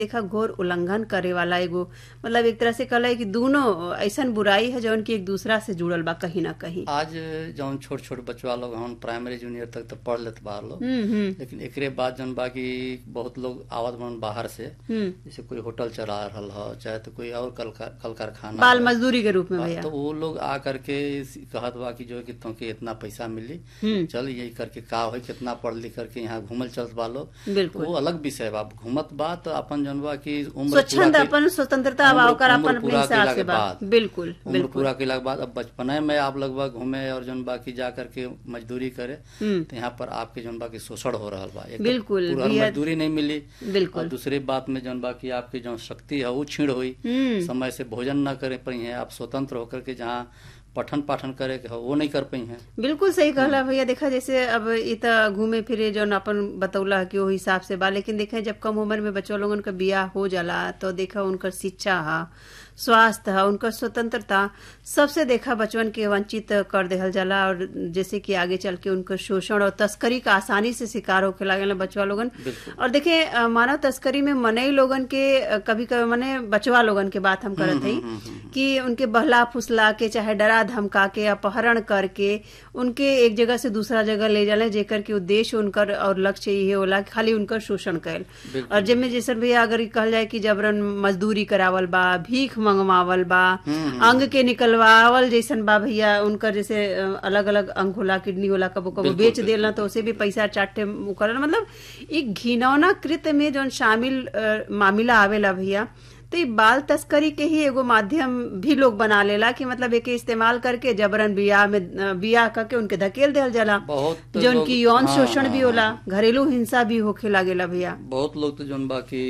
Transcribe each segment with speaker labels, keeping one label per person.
Speaker 1: देखा घोर उल्लंघन करे वाला एगो मतलब एक तरह से कहला है कि दोनों ऐसन बुराई है जौन की एक दूसरा से जुड़ल बा कहीं ना कहीं
Speaker 2: आज जौन छोट छोट बचवा लोग हम प्राइमरी जूनियर तक तो पढ़ लेत बा लोग
Speaker 1: हम्म हम्म
Speaker 2: लेकिन एकरे बाद जौन बा कि बहुत लोग आवत बन बाहर से
Speaker 1: हम्म
Speaker 2: जैसे कोई होटल चला रहल हो चाहे तो कोई और कल कल कारखाना
Speaker 1: बाल
Speaker 2: है।
Speaker 1: मजदूरी के रूप में भैया
Speaker 2: तो वो लोग आ करके इस- कहत बा कि जो है कि तुमके इतना पैसा मिली
Speaker 1: हम्म
Speaker 2: चल यही करके का हो कितना पढ़ लिख करके यहाँ घूमल चलत बा लोग तो
Speaker 1: बिल्कुल
Speaker 2: वो अलग विषय बा घूमत बा तो अपन जौन बा कि उम्र
Speaker 1: स्वच्छंद
Speaker 2: पूरा
Speaker 1: अपन स्वतंत्रता बा
Speaker 2: उम्र-
Speaker 1: ओकर अपन
Speaker 2: उम्र
Speaker 1: अपने
Speaker 2: पूरा
Speaker 1: हिसाब
Speaker 2: कइला
Speaker 1: से
Speaker 2: के
Speaker 1: बा
Speaker 2: बाद।
Speaker 1: बिल्कुल
Speaker 2: उम्र
Speaker 1: बिल्कुल
Speaker 2: पूरा कैला के बाद अब बचपने में आप लगभग घूमे और जौन बा की जा करके मजदूरी करे
Speaker 1: हम्म
Speaker 2: तो यहाँ पर आपके जौन बा की शोषण हो रहा बा एक तो
Speaker 1: बिल्कुल,
Speaker 2: पूरा
Speaker 1: बेहद-
Speaker 2: मजदूरी नहीं मिली और
Speaker 1: बिल्कुल
Speaker 2: दूसरी बात में जौन बा की आपकी जो शक्ति है वो छीण हुई
Speaker 1: हम्म
Speaker 2: समय से भोजन न करे पाई है आप स्वतंत्र होकर के जहाँ पठन पाठन करे के हो वो नहीं कर पाई है
Speaker 1: बिल्कुल सही कहला भैया देखा जैसे अब इ त घूमे फिरे जौन अपन बतौला कि वो हिसाब से बा लेकिन देखे जब कम उम्र में बच्चों लोगन का बियाह हो जाला तो देखा उनकर शिक्षा हा स्वास्थ्य है उनकर स्वतंत्रता सबसे देखा बचपन के वंचित कर देहल जाला और जैसे कि आगे चल के उनकर शोषण और तस्करी का आसानी से शिकार होके लागल बचवा लोगन
Speaker 2: बिल्कुल
Speaker 1: और देखे अ, मानव तस्करी में मनई लोगन के अ, कभी कभी मने बचवा लोगन के बात हम करत हई
Speaker 2: हम्म, हम्म,
Speaker 1: कि उनके बहला फुसला के चाहे डरा धमका के अपहरण करके उनके एक जगह से दूसरा जगह ले जाले जेकर के उद्देश्य उनकर और लक्ष्य ये होला कि खाली उनकर शोषण कैल
Speaker 2: बिल्कुल।
Speaker 1: और जिनमें जैसे भैया अगर ई कहल जाए कि जबरन मजदूरी करावल बा भीख मंगवावल बा
Speaker 2: हम्म,
Speaker 1: अंग के निकलवावल जैसन बा भैया उनकर जैसे अलग अलग अंग होला किडनी होला कबो कबो
Speaker 2: बिल्कुल,
Speaker 1: बेच
Speaker 2: बिल्कुल,
Speaker 1: देला तो उसे भी पैसा चाटे करल मतलब एक घिनौना कृत्य में जौन शामिल अ, मामला आवेला भैया तो ये बाल तस्करी के ही एगो माध्यम भी लोग बना लेला कि मतलब एके इस्तेमाल करके जबरन बियाह में अ, बियाह करके उनके धकेल देल जाला
Speaker 2: बहुत
Speaker 1: जौन
Speaker 2: लोग-
Speaker 1: की यौन
Speaker 2: हाँ,
Speaker 1: शोषण
Speaker 2: हाँ,
Speaker 1: भी होला घरेलू हिंसा भी होखे लागेला भैया
Speaker 2: बहुत लोग तो जौन बा की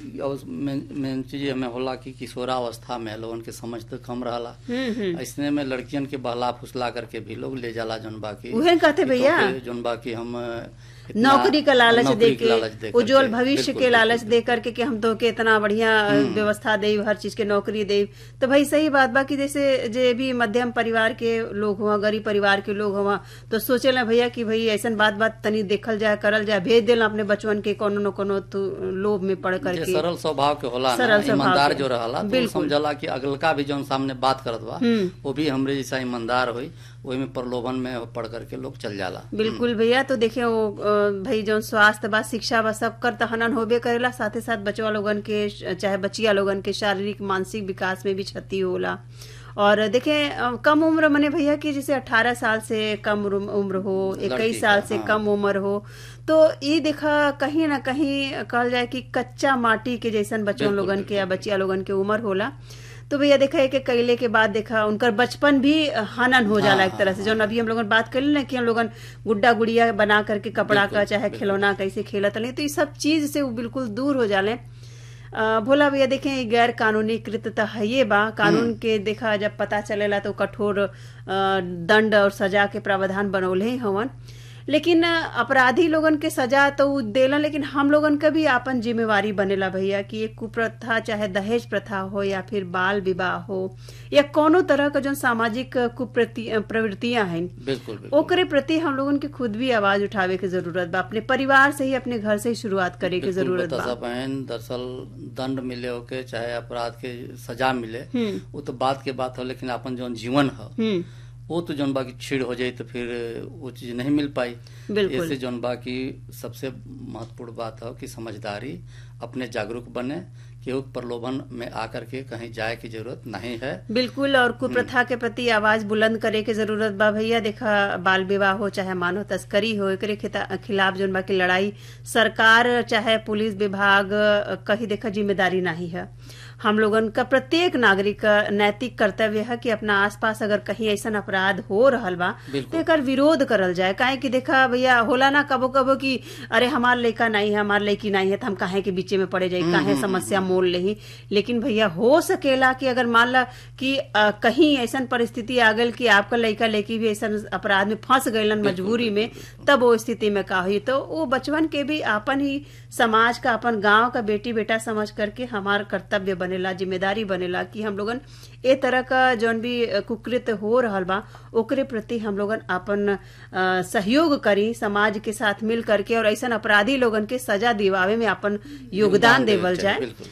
Speaker 2: मेन मेन चीज हमें होला कि किशोरावस्था में लोगन के समझ तो कम रहला
Speaker 1: हम्म हम्म
Speaker 2: ऐसने में लड़कियन के बहला फुसला करके भी लोग ले जाला जौन बा की
Speaker 1: उहे कहते
Speaker 2: कि
Speaker 1: भैया।
Speaker 2: तोके जौन बा की हम इतना-
Speaker 1: नौकरी का लालच
Speaker 2: नौकरी
Speaker 1: दे
Speaker 2: के लालच
Speaker 1: के
Speaker 2: दे
Speaker 1: उज्जवल
Speaker 2: करके,
Speaker 1: भविष्य
Speaker 2: बिल्कुल,
Speaker 1: के लालच
Speaker 2: बिल्कुल।
Speaker 1: दे करके कि हम तो के इतना बढ़िया व्यवस्था दे हर चीज के नौकरी दे तो भाई सही बात बा कि जैसे जे भी मध्यम परिवार के लोग हुआ गरीब परिवार के लोग हुआ तो सोचे ला भैया कि भाई ऐसन बात बात तनी देखल जाए करल जाए भेज देला अपने बचवन के कोनो न कोनो तो लोभ में पड़
Speaker 2: जे
Speaker 1: करके
Speaker 2: सरल स्वभाव के होला
Speaker 1: सरल
Speaker 2: ना
Speaker 1: स्वभाव
Speaker 2: ईमानदार
Speaker 1: के।
Speaker 2: जो रहला तो वो
Speaker 1: बिल्कुल।
Speaker 2: समझला कि अगलका भी जौन सामने बात करत बा
Speaker 1: हम्म।
Speaker 2: वो भी हमरे जैसा ईमानदार होई वही में प्रलोभन में पड़ करके लोग चल जाला
Speaker 1: बिल्कुल भैया तो देखिए वो अ, भाई जौन स्वास्थ्य बा शिक्षा बा सब कर तो हनन होबे करेला साथे साथ बचवा लोगन के चाहे बचिया लोगन के शारीरिक मानसिक विकास में भी क्षति होला और देखें अ, कम उम्र मने भैया कि जैसे 18 साल से कम उम्र उम्र हो
Speaker 2: लड़की
Speaker 1: इक्कीस साल
Speaker 2: का,
Speaker 1: से
Speaker 2: हाँ।
Speaker 1: कम उम्र हो तो ये देखा कहीं ना कहीं कहल जाए कि कच्चा माटी के जैसन बच्चों
Speaker 2: बिल्कुल,
Speaker 1: लोगन के या
Speaker 2: बिल्कुल।
Speaker 1: बचिया लोगन के उम्र होला तो भैया देखा है कि कैले के बाद देखा उनकर बचपन भी हनन हो जाला
Speaker 2: हाँ,
Speaker 1: एक तरह से
Speaker 2: हाँ,
Speaker 1: जौन अभी हम लोगन बात कर ना कि हम लोगन गुड्डा गुड़िया बना करके कपड़ा
Speaker 2: बिल्कुल,
Speaker 1: का चाहे
Speaker 2: बिल्कुल।
Speaker 1: खिलौना कैसे खेलत रहे तो ये सब चीज से वो बिल्कुल दूर हो जाले अ, भोला भैया देखें ये गैर कानूनी कृत्य तो है ये बा कानून के देखा जब पता चलेला तो कठोर अ, दंड और सजा के प्रावधान बनौले ही हवन लेकिन अ, अपराधी लोगन के सजा तो उ देलन लेकिन हम लोगन का भी आपन जिम्मेवारी बनेला भैया कि ये कुप्रथा चाहे दहेज प्रथा हो या फिर बाल विवाह हो या कोनो तरह का जो सामाजिक कुप्रति प्रवृत्तियां हैं
Speaker 2: बिल्कुल बिल्कुल
Speaker 1: ओकरे प्रति हम लोगन के खुद भी आवाज उठावे के जरूरत बा अपने परिवार से ही अपने घर से ही शुरुआत करे के
Speaker 2: बिल्कुल
Speaker 1: जरूरत
Speaker 2: बता
Speaker 1: बा
Speaker 2: बहन दरअसल दंड मिले होके चाहे अपराध के सजा मिले
Speaker 1: हम्म
Speaker 2: वो तो बात के बात हो लेकिन अपन जौन जीवन है
Speaker 1: हम्म
Speaker 2: वो तो जौन बाकी छीड़ हो जाए तो फिर वो चीज नहीं मिल पाई
Speaker 1: बिल्कुल
Speaker 2: ऐसे जौन बाकी सबसे महत्वपूर्ण बात है कि समझदारी अपने जागरूक बने केहू के प्रलोभन में आकर के कहीं जाए की जरूरत नहीं है
Speaker 1: बिल्कुल और कुप्रथा के प्रति आवाज बुलंद करे के जरूरत बा भैया देखा बाल विवाह हो चाहे मानव तस्करी हो एकरे खिता- खिलाफ जोन बा की लड़ाई सरकार चाहे पुलिस विभाग अ, कहीं देखा जिम्मेदारी नहीं है हम लोगन का प्रत्येक नागरिक का नैतिक कर्तव्य है कि अपना आसपास अगर कहीं ऐसा अपराध हो रहल बा तो
Speaker 2: बिल्कुल।
Speaker 1: एकर विरोध करल जाए काहे कि देखा भैया होला ना कबो कबो कि अरे हमार लड़का नहीं है हमार लड़की नहीं है तो हम काहे के बीचे में पड़े जाए काहे समस्या मोल लेही लेकिन भैया हो सकेला कि अगर मान ला कि अ, कहीं ऐसन परिस्थिति आ गई कि आपका लड़का लड़की भी ऐसा अपराध में फंस गईलन मजबूरी में तब वो स्थिति में का हुई तो वो बचपन के भी अपन ही समाज का अपन गांव का बेटी बेटा समझ करके हमार कर्तव्य बनेला जिम्मेदारी बनेला कि हम लोगन ए तरह का जौन भी अ, कुकृत हो रहल बा ओकरे प्रति हम लोगन अपन अ, सहयोग करी समाज के साथ मिल करके और ऐसन अपराधी लोगन के सजा दिवावे में अपन योगदान
Speaker 2: योगदान
Speaker 1: देवल
Speaker 2: देवल
Speaker 1: जाए
Speaker 2: चाहिए, बिल्कुल।